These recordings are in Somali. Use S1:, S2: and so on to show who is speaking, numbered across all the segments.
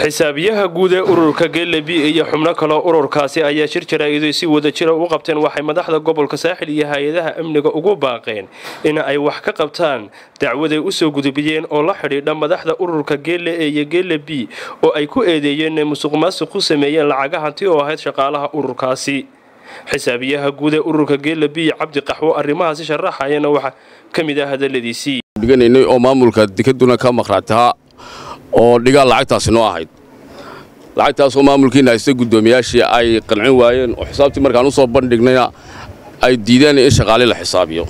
S1: xisaabiyaha guud ee ururka geelebi iyo xubno kaloo ururkaasi ayaa shir jaraa-iday si wada jira ugu qabteen waxay madaxda gobolka saaxil iyo hay-adaha amniga ugu baaqeen in ay wax ka qabtaan dacwaday usoo gudubiyeen oo la xidhiidha madaxda ururka geele e iyo geele b oo ay ku eedeeyeen inay musuq maasuq ku sameeyeen lacaga hanti oo ahayd shaqaalaha ururkaasi xisaabiyaha guud ee ururka geele b cabdi qaxwo arrimahaasi sharaxayana waxaa ka mid ah hadaladiisii
S2: dhiganaynay oo maamulka dekaduna ka maqraataha oo dhigaal lacagtaasi noo ahayd lacagtaasoo maamulkiina haysta guddoomiyaashii ay qancin waayeen oo xisaabtii markaan u soo bandhignayna ay diideen in shaqaale la xisaabiyo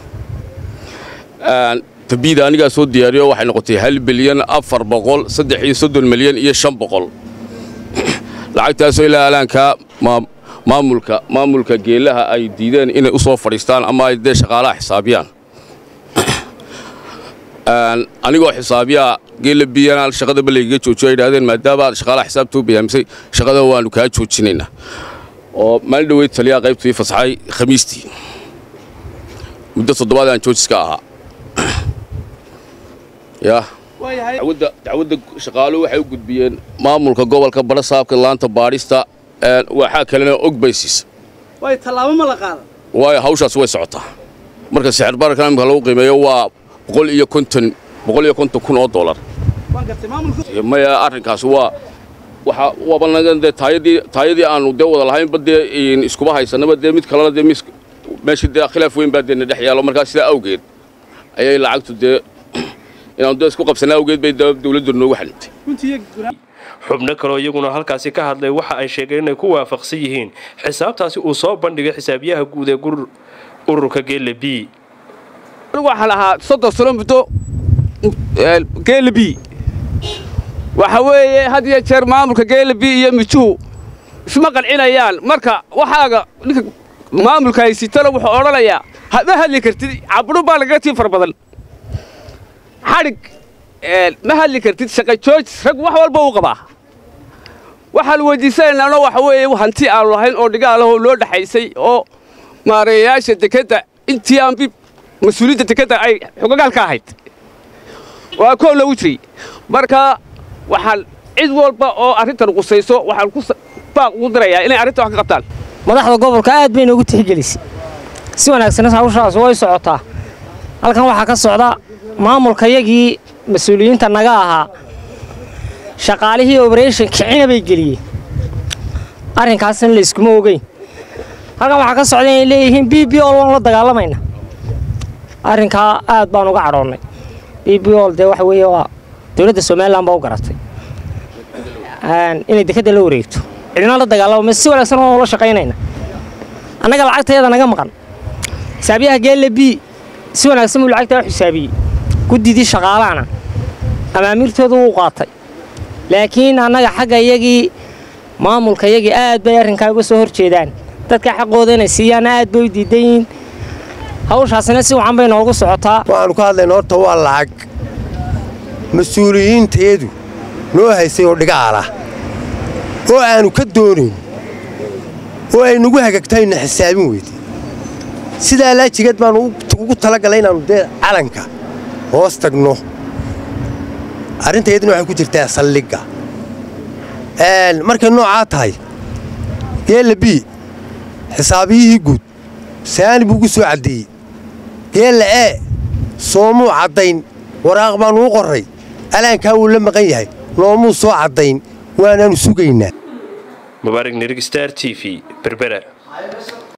S2: tabiida anigaa soo diyaariyo waxay noqotay hal bilyan afar boqol saddex iyo soddon milyan iyo shan boqol lacagtaasoo ilaa alaankaa maamulka maamulka geelaha ay diideen inay u soo fadhiistaan ama ay dee shaqaalaha xisaabiyaan anigoo xisaabiyaa geela biyana shaqadaba laygaga joojiyo ay idhahdeen maadaama aad shaqaalaha xisaabta u bayaamisay shaqada waannu kaa joojinaynaa oo maalin dhoweyd taliyaha qaybtii fasaxay khamiistii muddo toddobaad aan joojiska ahaa ya dacwadda shaqaaluhu waxay u gudbiyeen maamulka gobolka badha saabka laanta baadhista waxaa kalena og baysiis waayo hawshaas way socotaa marka sixir bararka imika lagu qiimeeyo waa boqol iyo konton boqol iyo konton kun oo dollar maya arrinkaas waa waxa waaba naga dee taayadii taayadii aanu dee wada lahaynba dee iskuba haysanaba dee mid kalena dee mis meeshii dee khilaaf weyn baa dee na dhex yaalo markaa sidaa awgeed ayay lacagtu dee inaanu dee isku qabsana awgeed bay dawladdu noogu xalintay
S1: xubno kaloo iyaguna halkaasi ka hadlay waxa ay sheegeen inay ku waafaqsan yihiin xisaabtaasi uu soo bandhigay xisaabiyaha guud ee ururka geele b
S3: waxaan ahaa soddon sano muddo geelebi waxa weeye had iyo jeer maamulka geelebi iyo mijuhu isma qancinayaan marka waxaaga ninka maamulka haysitana wuxuu odhanayaa ma hadli kartid cabudhu baa lagaga tii far badan xadhig ma hadli kartid shaqa joojis rag wax walba uu qabaa waxaan weydiisanaynana waxa weeye hanti aanu lahayn oo dhigaalahoo loo dhexaysay oo maareeyayaasha dekedda intii aan bi mas-uuliyadda dekedda ay xogagaal ka ahayd waa koob lagu jiray marka waxaan cid walba oo arrintan qusayso waxaan ku baaq ugu dirayaa inay arrinta wax ka qabtaan
S4: madaxda gobolka aad bay noogu tixgelisay si wanaagsan hawshaas way socotaa halkan waxaa ka socda maamulkayagii mas-uuliyiinta naga ahaa shaqaalihii oberation kicina bay geliyeen arrinkaasna layskuma ogeyn halkan waxaa ka socda inay leeyihiin b b ol waan la dagaalamayna arrinkaa aad baan uga cadhoonnay b b ol dee waxa weeye waa dowladda somalilan baa u garatay inay dekedda la wareegto cidina la dagaalama si wanaagsan waan ula shaqaynayna annaga lacagtayada naga maqan xisaabiyaha geelle b si wanaagsan buu lacagtaa u xisaabiyey guddidii shaqaalahana amaamiirtoodu wuu qaatay laakiin annaga xagga iyagii maamulka iyagii aad bay arrinkaa uga soo hor jeedaan dadka xaqooda inay siiyaana aad bay u diidan yihiin hawshaasina si wacan bay noogu socotaa
S5: waxaannu ka hadlayna horta waa lacag mas-uuliyiinteedu noo haysay oo dhigaal ah oo aannu ka doonayn oo ay nagu hagagtayna xisaabin weyday sidaa laajigeed baannu ugu talagalay inaannu dee calanka hoos tagno arrintayduna waxay ku jirtaa saldhigga markay noocaa tahay geella b xisaabiyihii guud saani buu ugu soo caddeeyey geella ee soomuu caddayn waraaq baannu u qorray alaankaa wuu la maqan yahay noomuu soo caddayn waanaannu sugaynaa
S1: mubaarig nirig star t v berbera